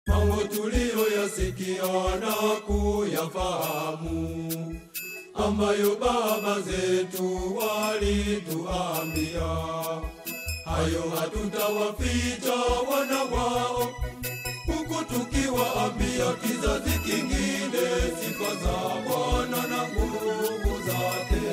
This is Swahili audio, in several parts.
mambo tuliyoyasikia na kuyafahamu, ambayo baba zetu walituambia, hayo hatutawaficha wana wao, huku tukiwaambia kizazi kingine sifa za Bwana na nguvu zake.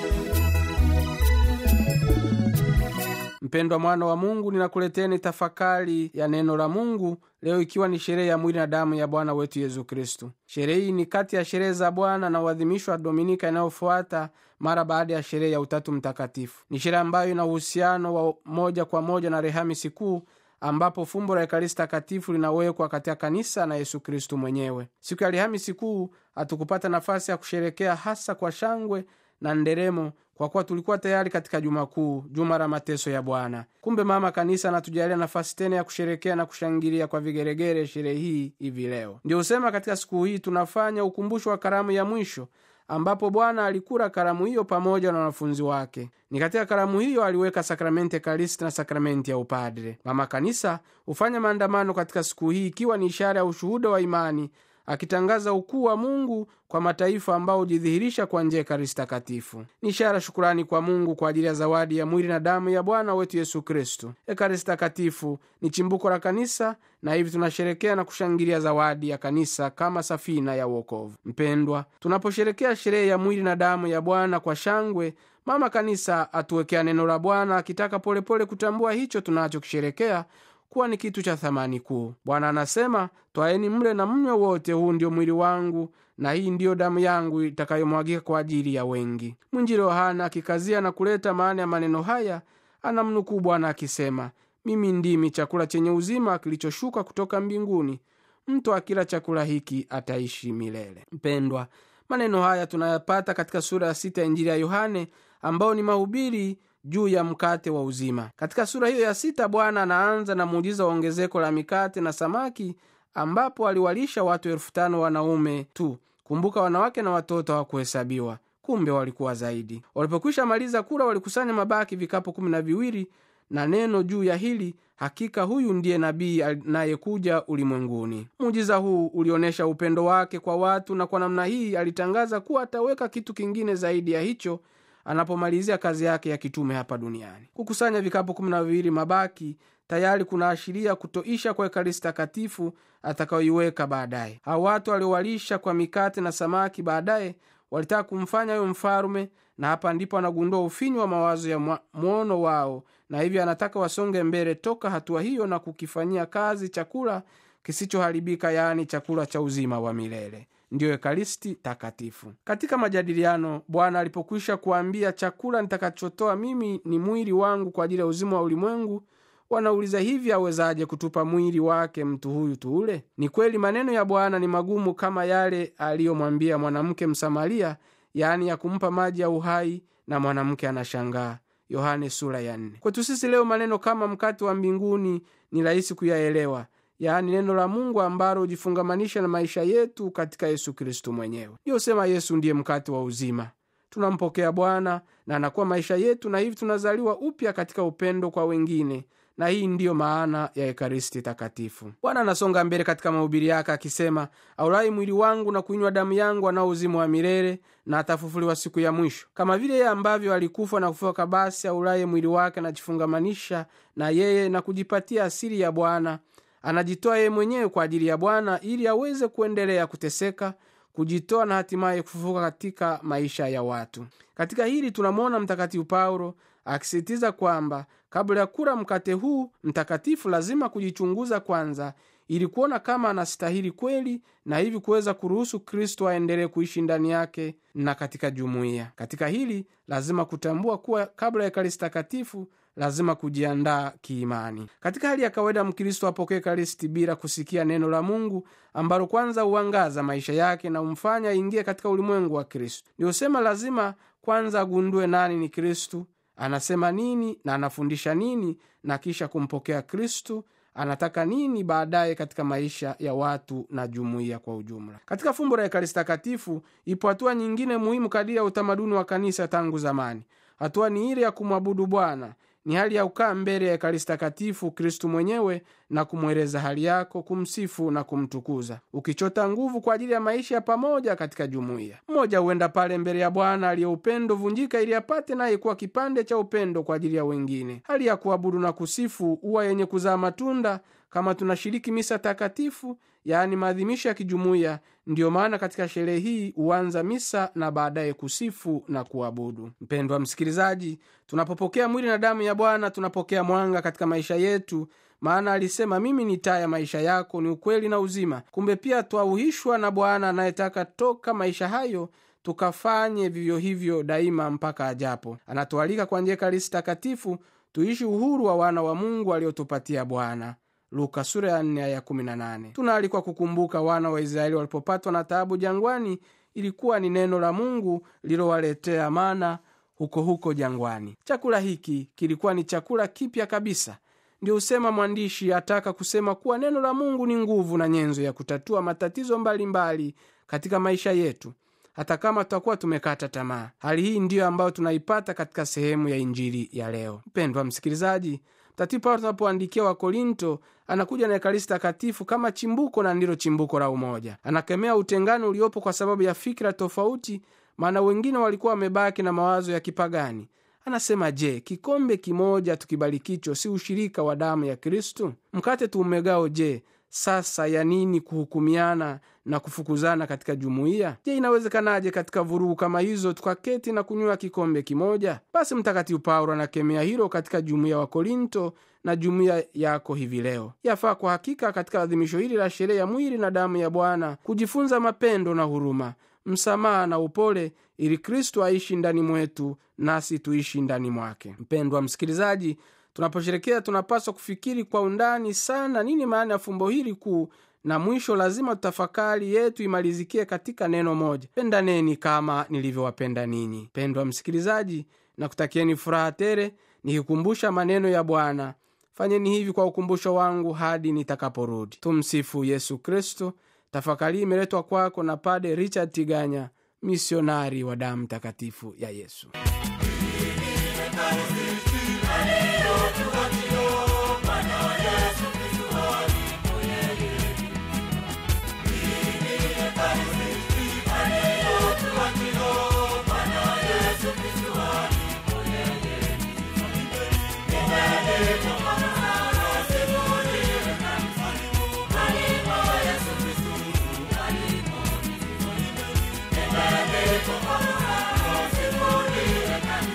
Mpendwa mwana wa Mungu, ninakuleteni tafakari ya neno la Mungu leo, ikiwa ni sherehe ya mwili na damu ya Bwana wetu Yesu Kristu. Sherehe hii ni kati ya sherehe za Bwana na uadhimisho wa Dominika inayofuata mara baada ya sherehe ya Utatu Mtakatifu. Ni sherehe ambayo ina uhusiano wa moja kwa moja na Alhamisi Kuu, ambapo fumbo la Ekaristi Takatifu linawekwa katika kanisa na Yesu Kristu mwenyewe. Siku ya Alhamisi Kuu hatukupata nafasi ya kusherekea hasa kwa shangwe na nderemo kwa kuwa tulikuwa tayari katika juma kuu, juma la mateso ya Bwana. Kumbe mama kanisa anatujalia nafasi tena ya kusherekea na kushangilia kwa vigeregere sherehe hii hivi leo. Ndio husema katika siku hii tunafanya ukumbusho wa karamu ya mwisho ambapo Bwana alikula karamu hiyo pamoja na wanafunzi wake. Ni katika karamu hiyo aliweka sakramenti Ekaristi na sakramenti ya upadre. Mama kanisa hufanya maandamano katika siku hii ikiwa ni ishara ya ushuhuda wa imani akitangaza ukuu wa Mungu kwa mataifa ambao hujidhihirisha kwa njia ya Ekaristi Takatifu. Ni ishara shukurani kwa Mungu kwa ajili ya zawadi ya mwili na damu ya Bwana wetu Yesu Kristu. Ekaristi Takatifu ni chimbuko la kanisa, na hivi tunasherekea na kushangilia zawadi ya kanisa kama safina ya uokovu. Mpendwa, tunaposherekea sherehe ya mwili na damu ya Bwana kwa shangwe, mama kanisa atuwekea neno la Bwana akitaka polepole kutambua hicho tunachokisherekea kuwa ni kitu cha thamani kuu. Bwana anasema, twaeni mle na mnywe wote, huu ndio mwili wangu na hii ndiyo damu yangu itakayomwagika kwa ajili ya wengi. Mwinjili Yohana akikazia na kuleta maana ya maneno haya, anamnukuu Bwana akisema, mimi ndimi chakula chenye uzima kilichoshuka kutoka mbinguni, mtu akila chakula hiki ataishi milele. Mpendwa, maneno haya tunayapata katika sura ya sita ya Injili ya Yohane ambayo ni mahubiri juu ya mkate wa uzima. Katika sura hiyo ya sita, Bwana anaanza na muujiza wa ongezeko la mikate na samaki, ambapo aliwalisha watu elfu tano wanaume tu. Kumbuka, wanawake na watoto hawakuhesabiwa, kumbe walikuwa zaidi. Walipokwisha maliza kula, walikusanya mabaki vikapu kumi na viwili na neno juu ya hili, hakika huyu ndiye nabii anayekuja ulimwenguni. Muujiza huu ulionyesha upendo wake kwa watu, na kwa namna hii alitangaza kuwa ataweka kitu kingine zaidi ya hicho anapomalizia kazi yake ya kitume hapa duniani. Kukusanya vikapu kumi na viwili mabaki tayari kunaashiria kutoisha kwa Ekaristi Takatifu atakayoiweka baadaye. Hao watu waliowalisha kwa mikate na samaki baadaye walitaka kumfanya huyo mfalume, na hapa ndipo anagundua ufinyu wa mawazo ya mwono wao, na hivyo anataka wasonge mbele toka hatua hiyo na kukifanyia kazi chakula kisichoharibika, yaani chakula cha uzima wa milele ndiyo Ekaristi Takatifu. Katika majadiliano, Bwana alipokwisha kuambia, chakula nitakachotoa mimi ni mwili wangu kwa ajili ya uzima wa ulimwengu, wanauliza hivi, awezaje kutupa mwili wake mtu huyu tuule? Ni kweli maneno ya Bwana ni magumu kama yale aliyomwambia mwanamke Msamaria, yaani ya kumpa maji ya uhai, na mwanamke anashangaa. Yohane sura ya nne. Kwetu sisi leo maneno kama mkate wa mbinguni ni rahisi kuyaelewa yaani neno la Mungu ambalo hujifungamanisha na maisha yetu katika Yesu Kristu mwenyewe. Ndiyo sema Yesu ndiye mkate wa uzima. Tunampokea Bwana na anakuwa maisha yetu, na hivi tunazaliwa upya katika upendo kwa wengine, na hii ndiyo maana ya Ekaristi Takatifu. Bwana anasonga mbele katika mahubiri yake akisema, aulai mwili wangu na kuinywa damu yangu anao uzima wa milele, na atafufuliwa siku ya mwisho. Kama vile yeye ambavyo alikufa na kufufuka, basi aulaye mwili wake anajifungamanisha na yeye na kujipatia asili ya Bwana anajitoa yeye mwenyewe kwa ajili ya Bwana ili aweze kuendelea kuteseka, kujitoa na hatimaye kufufuka katika maisha ya watu. Katika hili tunamwona Mtakatifu Paulo akisisitiza kwamba kabla ya kula mkate huu mtakatifu lazima kujichunguza kwanza, ili kuona kama anastahili kweli, na hivi kuweza kuruhusu Kristo aendelee kuishi ndani yake na katika jumuiya. Katika hili lazima kutambua kuwa kabla ya Ekaristi Takatifu lazima kujiandaa kiimani. Katika hali ya kawaida, Mkristo apokee Ekaristi bila kusikia neno la Mungu ambalo kwanza huangaza maisha yake na humfanya aingie katika ulimwengu wa Kristo. Ndio sema lazima kwanza agundue nani ni Kristu, anasema nini na anafundisha nini, na kisha kumpokea Kristu anataka nini baadaye katika maisha ya watu na jumuiya kwa ujumla. Katika fumbo la Ekaristi Takatifu ipo hatua nyingine muhimu kadiri ya utamaduni wa kanisa tangu zamani. Hatua ni ile ya kumwabudu Bwana, ni hali ya kukaa mbele ya ekaristi takatifu kristu mwenyewe na kumweleza hali yako kumsifu na kumtukuza ukichota nguvu kwa ajili ya maisha ya pamoja katika jumuiya mmoja huenda pale mbele ya bwana aliye upendo vunjika ili apate naye kuwa kipande cha upendo kwa ajili ya wengine hali ya kuabudu na kusifu huwa yenye kuzaa matunda kama tunashiriki misa takatifu yaani maadhimisho ya kijumuiya ndiyo maana katika sherehe hii huanza misa na baadaye kusifu na kuabudu mpendwa msikilizaji tunapopokea mwili na damu ya bwana tunapokea mwanga katika maisha yetu maana alisema mimi ni taa ya maisha yako ni ukweli na uzima kumbe pia twauhishwa na bwana anayetaka toka maisha hayo tukafanye vivyo hivyo daima mpaka ajapo anatualika kwa njia ekaristi takatifu tuishi uhuru wa wana wa mungu aliotupatia bwana luka sura ya 4 aya 18 tunaalikwa kukumbuka wana wa israeli walipopatwa na taabu jangwani ilikuwa ni neno la mungu lilowaletea mana huko huko jangwani chakula hiki kilikuwa ni chakula kipya kabisa ndio husema mwandishi ataka kusema kuwa neno la mungu ni nguvu na nyenzo ya kutatua matatizo mbalimbali mbali katika maisha yetu hata kama tutakuwa tumekata tamaa hali hii ndiyo ambayo tunaipata katika sehemu ya injili ya leo mpendwa msikilizaji mtakatifu paulo tunapoandikia wakorinto anakuja na ekaristi takatifu kama chimbuko na ndilo chimbuko la umoja anakemea utengano uliopo kwa sababu ya fikira tofauti maana wengine walikuwa wamebaki na mawazo ya kipagani anasema je kikombe kimoja tukibarikicho si ushirika wa damu ya kristu mkate tuumegao je sasa ya nini kuhukumiana na kufukuzana katika jumuiya je inawezekanaje katika vurugu kama hizo tukaketi na kunywa kikombe kimoja basi mtakatifu paulo anakemea hilo katika jumuiya wa korinto na jumuiya yako hivi leo yafaa kwa hakika katika adhimisho hili la sherehe ya mwili na damu ya bwana kujifunza mapendo na huruma msamaha na upole ili kristo aishi ndani mwetu nasi tuishi ndani mwake mpendwa msikilizaji tunaposherekea tunapaswa kufikiri kwa undani sana nini maana ya fumbo hili kuu na mwisho lazima tutafakari yetu imalizikie katika neno moja pendaneni kama nilivyowapenda ninyi pendwa msikilizaji na kutakieni furaha tere nikikumbusha maneno ya bwana fanyeni hivi kwa ukumbusho wangu hadi nitakaporudi tumsifu yesu kristo tafakari imeletwa kwako na pade richard tiganya misionari wa damu takatifu ya yesu Thank you.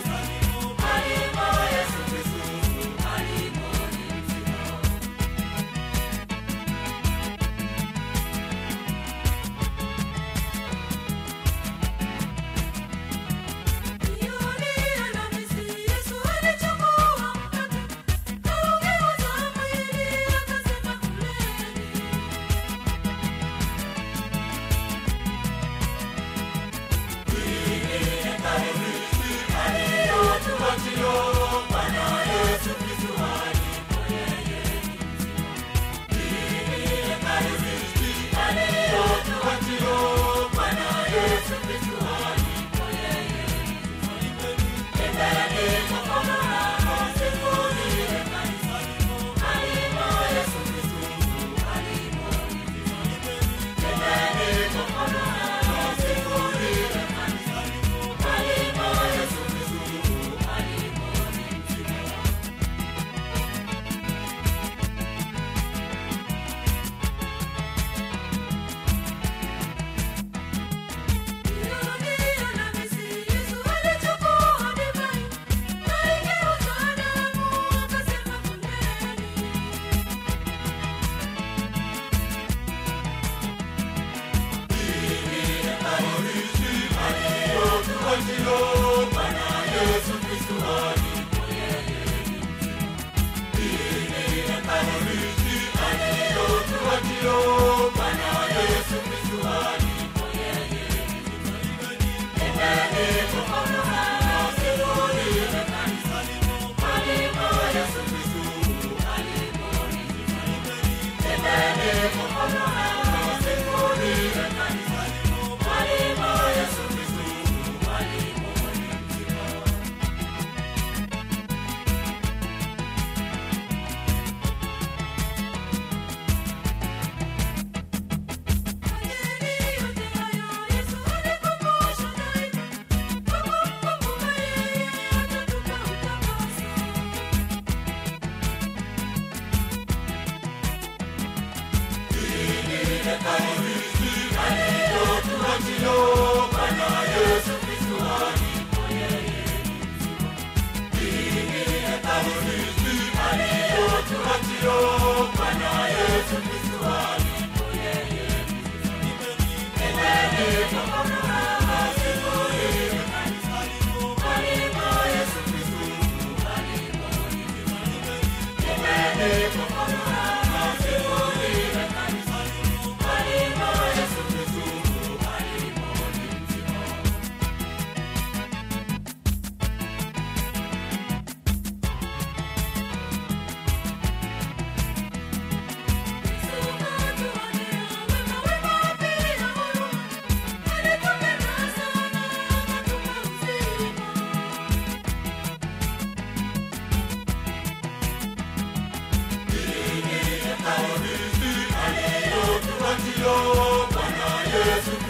Bwana Yesu